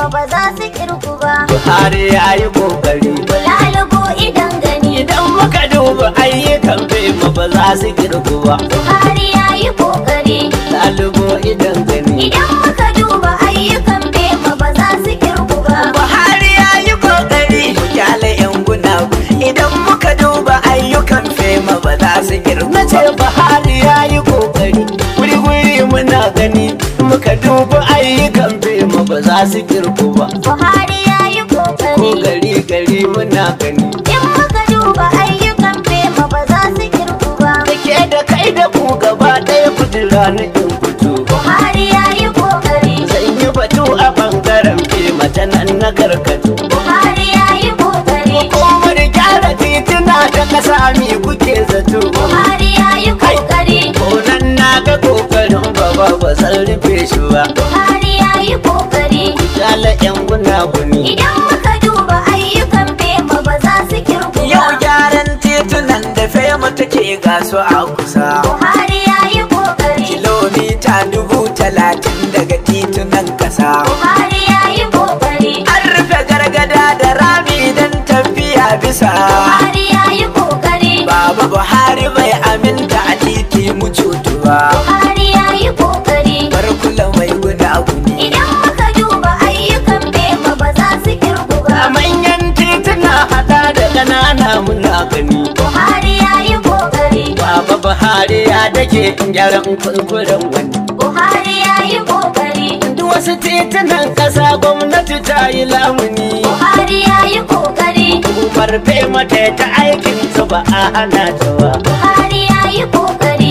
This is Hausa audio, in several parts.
ba za su kirku ba. Buhari ya yi kokari Lalubo idan gani. idan muka duba ayyukan fema ba za su kirgu ba Buhari ya yi kokari. ɗalibo idan gani Idan muka duba ayyukan fema ba za su kirku ba. Buhari ya yi kokari mu kyale yan guna idan muka duba ayyukan fema ba za su kirgu na ce Buhari ya yi kokari wuri wuri muna gani muka duba ayyukan fema ba za su kirgu ba Buhari ya yi ko kokari. gari gari muna gani In muka duba ayyukan fema ba za su kirku ba. da ke da kai da ku gaba ɗaya kudura na in fito Buhari ya yi kokari. zan yi batu a bangaren fema ta nan na karkatu Buhari ya yi kokari. Hukumar gyara tituna ta kasa mi kuke zato Buhari ya yi kokari. Konan na ga kokarin baba ba zan rufe shi ba Buhari ya yi kokari. Yala yan gunaguni Idan muka duba ayyukan fema ba za su kirku Yau ba. gyaran titunan da fema take gasu a kusa Buhari ya yi kokari. Kilomita dubu talatin daga titunan kasa Buhari ya yi kokari. An rufe gargada da rami don tafiya bisa Buhari ya yi kokari. Baba Buhari bai aminta a titi mu cutu ba Buhari ya yi kokari. Bar kula mai gunaguni Idan muka duba ayyukan fema ba za su kirku A ba. manyan tituna hada da ƙanana muna gani Buhari ya yi kokari. Baba Buhari ya dake gyaran kurkuren wani Buhari ya yi kokari. Duk wasu titunan ƙasa gwamnati ta yi lamuni Buhari ya yi kokari. Umar bai mata ta aikin ta ba a hana ta ba Buhari ya yi kokari.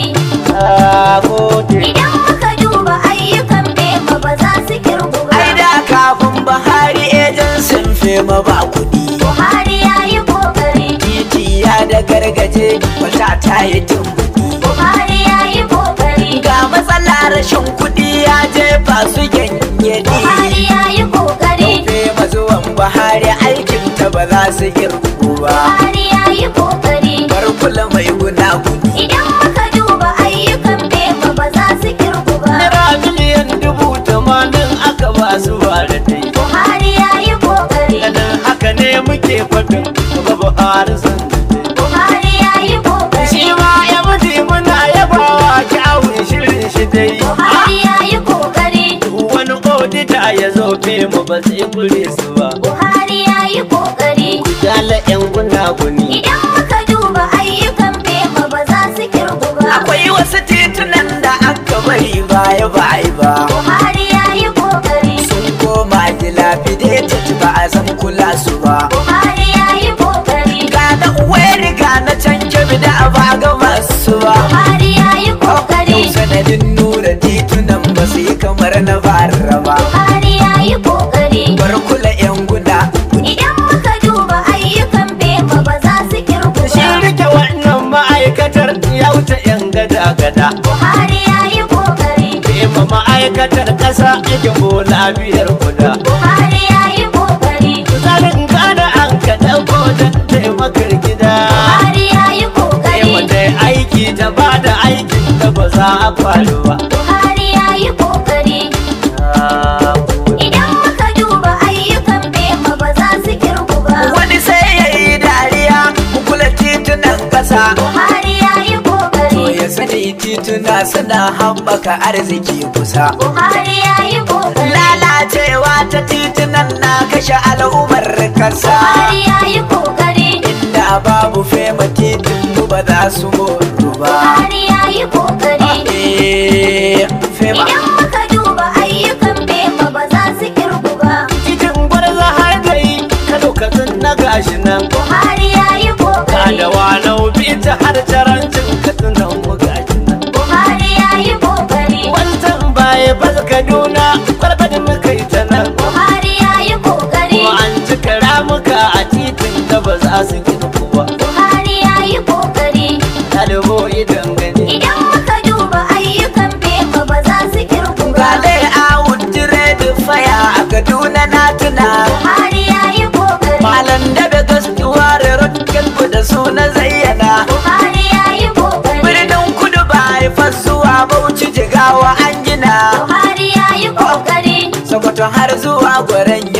A gode Idan muka duba ayyukan fema ba za su kirku ba. Ai da kafin Buhari ejensin fema ba kuɗi Buhari ya yi kokari. Titi ya da gargaje wata ta yi tumbuɗi Buhari ya yi kokari. Ga matsala rashin kuɗi ya jefa su Buhari gyangyadi ya yi kokari. Fema zuwan Buhari aikin ta ba za su girku ba Buhari ya yi kokari. Bar kula mai gunaguni Idan muka duba ayyukan fema ba za su kirku ba. Naira miliyan dubu tamanin aka ba su ba da dai Buhari ya yi kokari. Ganin haka ne muke fadin gaba Buhari san da dai Buhari ya yi kokari. Shi ma ya mutu muna yabawa kyawun shirin shi dai Buhari ya yi kokari. Wani odita ya zo mu ba sai kure su ba Buhari ya yi kokari. Jala yan gunaguni Idan muka duba ayyukan fema ba za su kirku ba. Akwai wasu titunan da aka bari baya baya ba Buhari ya yi kokari. Sun koma dilapidated ba a san kula su ba Buhari ya yi kokari. Ga da uwai riga na can kebe da ba ga masu ba Buhari ya yi kokari. Yau sanadin nura titunan ba su yi kamar na bara ba Buhari ya yi kokari. Bar kula yan guda Idan muka duba ayyukan fema ba za su kirku Shi ba. rike wannan ma'aikatar ya wuce yan gada-gada Buhari ya yi kokari. Bema ma'aikatar ƙasa ake bola biyar guda Buhari ya yi kokari. Tsarin gada an ka ɗauko don taimakar gida Buhari ya yi kokari. Bema ta yi aiki ta ba da aikin da ba za a faru ba Buhari ya yi kokari. Idan muka duba ayyukan fema ba za su kirku ba. Wani sai ya yi dariya kula titunan ƙasa Buhari ya yi To kokari. ya sani tituna suna haɓaka arziki kusa Buhari ya yi kokari. Lalacewa ta titunan na kashe al'ummar kasa Buhari ya yi kokari. Inda babu fema titin mu ba za su mutu ba Buhari ya yi kokari. Eh, fema Idan muka duba ayyukan fema ba za su kirku ba. titin gwarza har gari kano katsin na gashi nan Buhari ya yi kokari. da wanau ta har tarancin katsinan mu gashi nan Buhari ya yi kokari. wancan baya bas kaduna kwarfadin muka yi ta nan Buhari ya yi kokari. kuma an cika ramuka a titin da ba za su girku ba Buhari ya yi kokari. ɗalibo idan gani Idan muka duba ayyukan fema ba za su kirku ba. Gale a wujire da faya a Kaduna na tuna Buhari ya yi kokari. Malam da da gaskiya da rotkin da su na zayyana Buhari ya yi kokari. Birnin kudu ba haifar zuwa Bauchi jigawa an gina Buhari ya yi kokari. Sokoto har zuwa Gwaran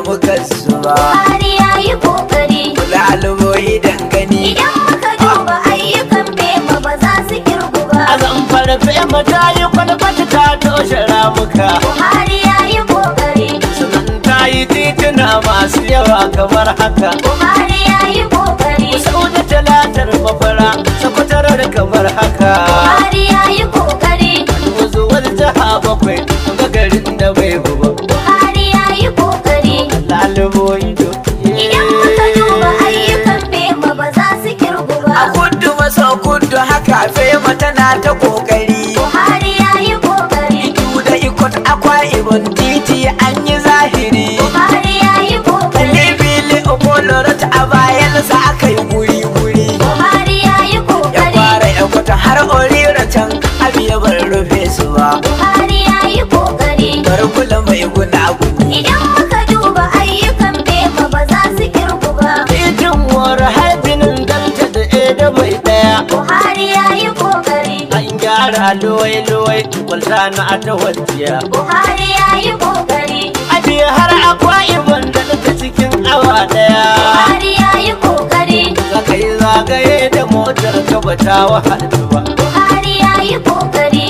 muka zuba Buhari ya yi kokari lalubo idan gani Idan muka duba ayyukan fema ba za su kirgu ba a zamfara fema ta yi kwalbata ta toshe ramuka Buhari ya yi kokari sannan ta yi tituna masu yawa kamar haka Buhari ya yi kokari sau da talatar mafara sakwatarar kamar haka Buhari ya yi kokari wuzuwar jiha bakwai ga garin da bai buba Buhari ya yi kokari lalubo ido Idan muka duba ayyukan fema ba za su kirgu a ba kudu maso kudu haka fema tana ta kokari Buhari ya yi kokari Idu da ikot akwa ibon titi an yi zahiri Buhari ya yi kokari Libili Obolorot a bayansa aka yi guri-guri Buhari ya yi Ya kokari fara ya kwata har orira can abiya bar rufe su ba Buhari ya yi kokari Bar kula mai guna guni Idan muka duba ayyukan fema ba za su kirgu ba Titin war haifinin danta da eda bai daya Buhari ya yi kokari An gyara luwai-luwai kwalta na ta wajiya Buhari ya yi kokari Abiya har akwa ibon da ta cikin awa daya Buhari ya yi kokari Zaka yi zagaye da motar ka ba ta wahalta ba Buhari ya yi kokari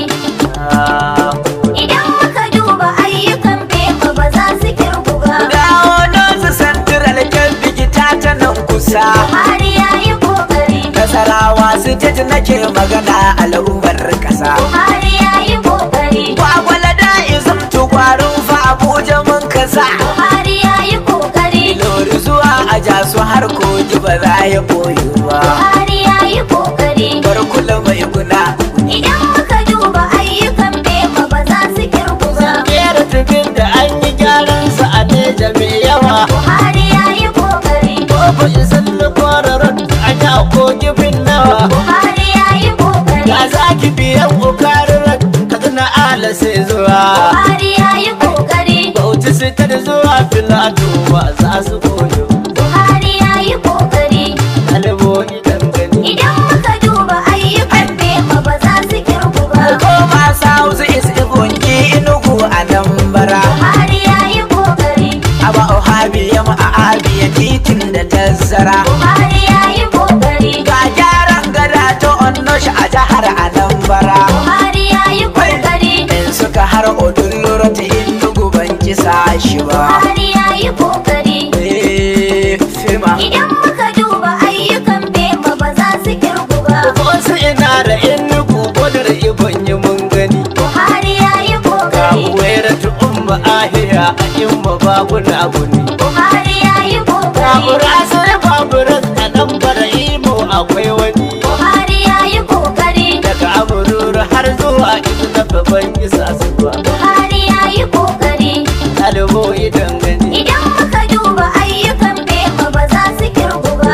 Ah, Idan muka duba ayyukan fema ba za su kirgu ba dawo don su santiral kyan bigita ta nan kusa Buhari ya yi kokari nasarawa su jaji nake magana al'ummar kasa Buhari ya yi kokari kwakwala da izam tukwarin fa abuja mun kasa Buhari ya yi kokari lori zuwa a jasu har koji ba za ya koyi ba Buhari ya yi kokari bar kula mai guna Idan muka duba ayyukan fema ba za su kirgu ba kera tufin da an yi gyaran sa a neja mai yawa Buhari ya yi kokari Babu isan kwararar an yi a kogi bin nawa Buhari ya yi kokari Ya za ki biyan ƙoƙarar kaduna ala sai zuwa Buhari ya yi kokari Bauchi sai ta da zuwa filato ba za su koyo Buhari ya yi kokari Ɗalibo idan gani Idan muka duba ayyukan fema ba za su kirgu ba Koma South East Ibonki Inugu a nan bara Buhari ya yi kokari Aba Ohabi ya ma'abiya titin da tazzara Buhari ya yi kokari Ga gyaran gada ta Onnosh a jihar Anambra Buhari ya yi kokari In suka har Odullura ta Inugu ban kisa shi ba Buhari ya yi kokari Eh, Fema Idan muka duba ayyukan fema ba za su kirgu ba Wasu ina da Enugu kodar Ibon yi mun gani Buhari ya yi Ga kokari uwera ta umma ahiya a imma babuna guni Buhari ya yi kokari Babura sai baburan a nan bara imo akwai wani Buhari ya yi kokari Daga amurura har zuwa izu na babban isa zuwa Buhari ya yi kokari Ɗalibo idan gani Idan muka duba ayyukan fema ba za su kirgu ba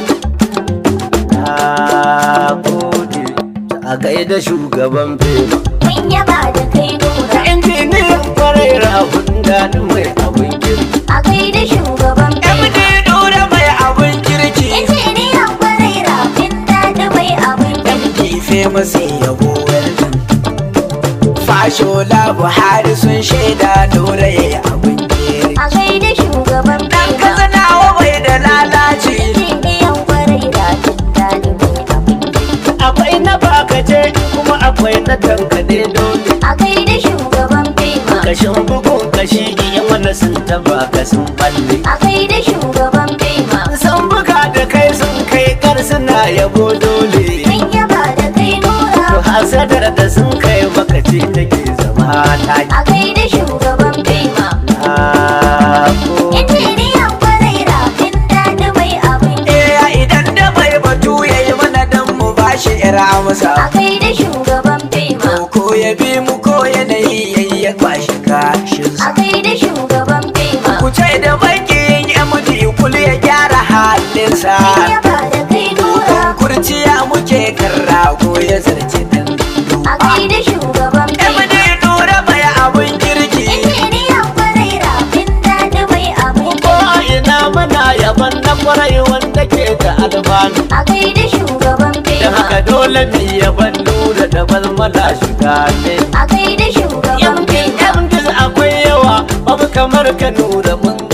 Na gode a gaida shugaban fema Mun yaba da kai nura Injiniyan kwarai rahun daɗi mai abin kirki a gaida shugaban MD fema Dura mai abin kirki Injiniyan kwarai rafin daɗi mai abin kirki MD famous yabo weldon Fashola Buhari sun shaida Dura ya yi abin kirki a gaida shugaban Dan fema kazanawa bai da lalaci Injiniyan kwarai rafin daɗi mai abin kirki Akwai na bakace kuma akwai na tankade dole a gaida shugaban fema Kashin bugun kashi iya wani sun taba ka sun balle a gaida shugaban fema Sun buga da kai sun kai kar suna yabo dole Mun yaba da kai To nura hasadar da sun kai maka ce take zama ta a gaida shugaban fema Na gode. Injiniyan kwarai rafin daɗi mai abin Eh idan da mai batu ya yi mana dan mu bashi ira a masa gaida shugaban fema Ko ya bi mu ko yanayi yayi ya kwashi kashin a gaida shugaban fema Ku ce da makiyin MD kul ya gyara halinsa Mun yaba da kai nura Kurciya muke kan rago ya zarce dan a gaida shugaban fema MD Nura mai abin kirki Injiniyan kwarai rafin daɗi mai abin Ko a ina mana yaban na kwarai wanda ke da alfanu a gaida shugaban Da fema haka dole mu yaban Nura da balmala shiga ne a gaida shugaban Yankin fema yankin akwai yawa babu kamar ka Nura mun gane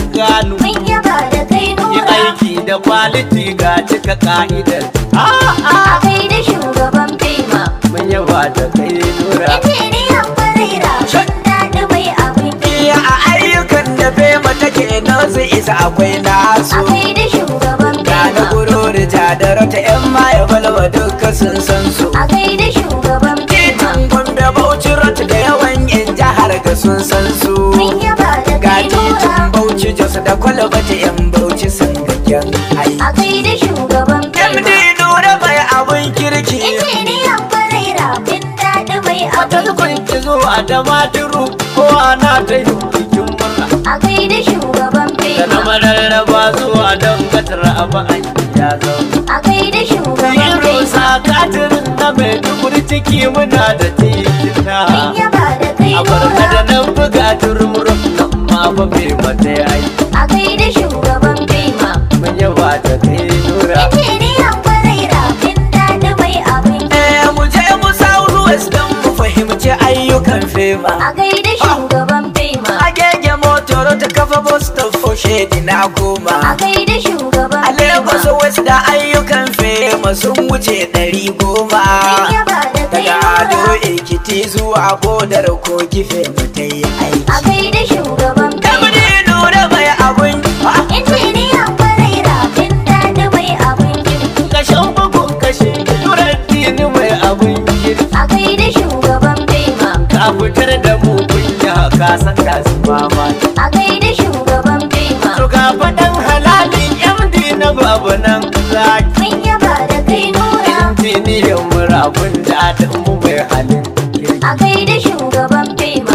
shanu Mun yaba da kai yi nura aiki da kwaliti ga cika ka'idar a'a A kai da shugaban fema mun yaba da kai nura Injiniyan Barira Shan daɗi mai abin iya a ayyukan da fema take nasu isa akwai A nasu kai da shugaban ga na fema gurori jadara ta yan maye balwa duka sun san su A kai da shugaban fema titin gombe bauchi rot da yawan yan jihar ga sun san su Mun yaba da ga kai nura titin bauchi jos da kwalbata yan bauchi sun ga kyan ai A kai da shugaban md fema nura mai abun kirki Injiniyan Barira Shan daɗi mai wata abin kun ki zuwa da maturu ko ana ta yi bikin murna A kai da shugaban da na fema mararraba zuwa don gatar abu an ya zaune A kai da shugaban yin fema rusa katirin na mai dubur ciki muna da titina Mun yaba da kai a barka da nura nan buga turmurin nan ma fa bai mata ya yi A kai da shugaban fema mun yaba da kai nura Injiniyan Barira Shan daɗi mai abin eh mu je mu south west don mu fahimci ayyukan fema A kai da shugaban fema agege motor ta kafa bus ta foshe na A goma kai da shugaban a lagos fema west da ayyukan fema sun wuce ɗari goma Mun yaba da kai daga ado nura ekiti zuwa bodar kogi fema ta yi A aiki kai da shugaban fema kamar nuna mai abun Injiniyan Barira Shan daɗi mai abin kirki kashen bugun kashe nurar dini mai abun girki A kai da shugaban fema ka fitar da mu kunya ka san ka su mama A kai da shugaban fema to ga faɗan halalin md na babu nan zaki Mun yaba da kai nura injiniyan murabun daɗin mu mai halin kirki A kai da shugaban fema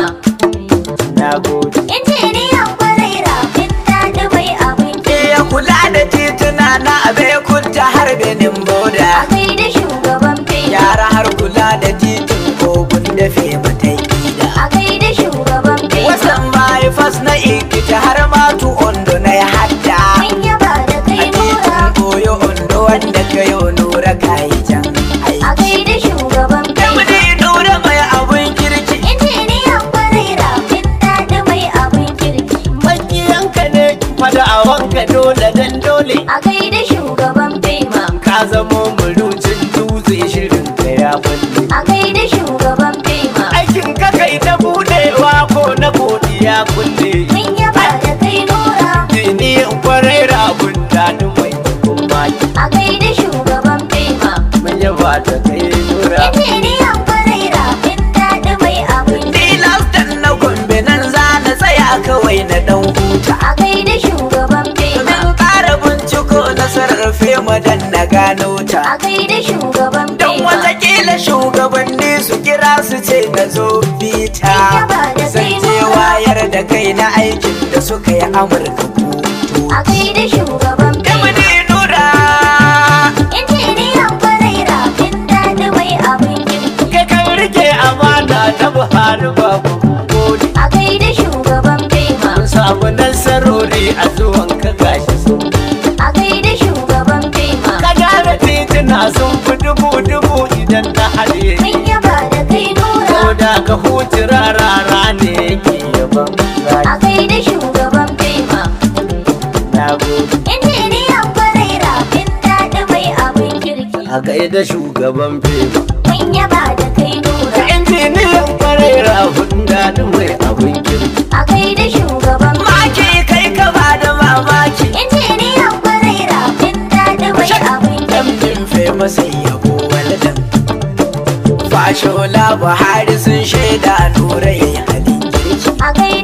na gode Injiniyan Barira Shan daɗi mai abin kirki iya kula da tituna na abekunta har benin boda A kai da shugaban fema yara har kula da titin kogun da fema ta yi da A kai da shugaban fema wasan bypass na ikita har ma tu ondo na ya hadda Mun yaba da kai a nura titin koyo ondo wanda ka yi nura kayi can A aiki kai da shugaban fema Kamdi nura mai abun kirki Injiniyan Barira Shan daɗi mai abin kirki makiyanka ne fada a wanka dole dan dole A kai da shugaban fema ka zamo murucin dutse shirin ka ya balle A kai da shugaban fema aikin ka kai ta budewa ko na godiya kulle Mun yaba da kai nura diniyan kwarai rabun daɗin mai hukun maki A kai da shugaban fema mun yaba ta kai nura Injiniyan Barira Shan daɗi mai abin kirki Tilas dan na gombe nan za na tsaya kawai na dan huta A kai da shugaban fema Domin ƙara binciko nasarar fema dan na gano ta A kai da shugaban Don fema watakila shugabanni su kira su ce na zo bita Yaba da Zan kai je nura. wayar da kai na aikin da suka yi Amurka ko A kai da shugaban fema Kamdi nura Injiniyan Barira Shan daɗi mai abin kirki kai kan rike amana ta buhari babu gode A kai da shugaban fema mun samu nasarori a zuwan ka gashi sun A kai da shugaban fema ka gyara tituna sun fi dubu dubu idan na haɗe Mun yaba da kai nura Ko da ka huci rarara ne yake yaban A zaki kai da shugaban fema na gode Injiniyan Barira Shan daɗi mai abin kirki a gaida shugaban fema Mun yaba da kai nura injiniyan kwarai rahun daɗin mai abin kirki A kai da shugaban Maki kai ka ba da mamaki Injiniyan Barira Shan daɗi mai abin kirki Ɗan fema sai yabo waladan Fashola Buhari sun shaida nura yayi halin kirki A kai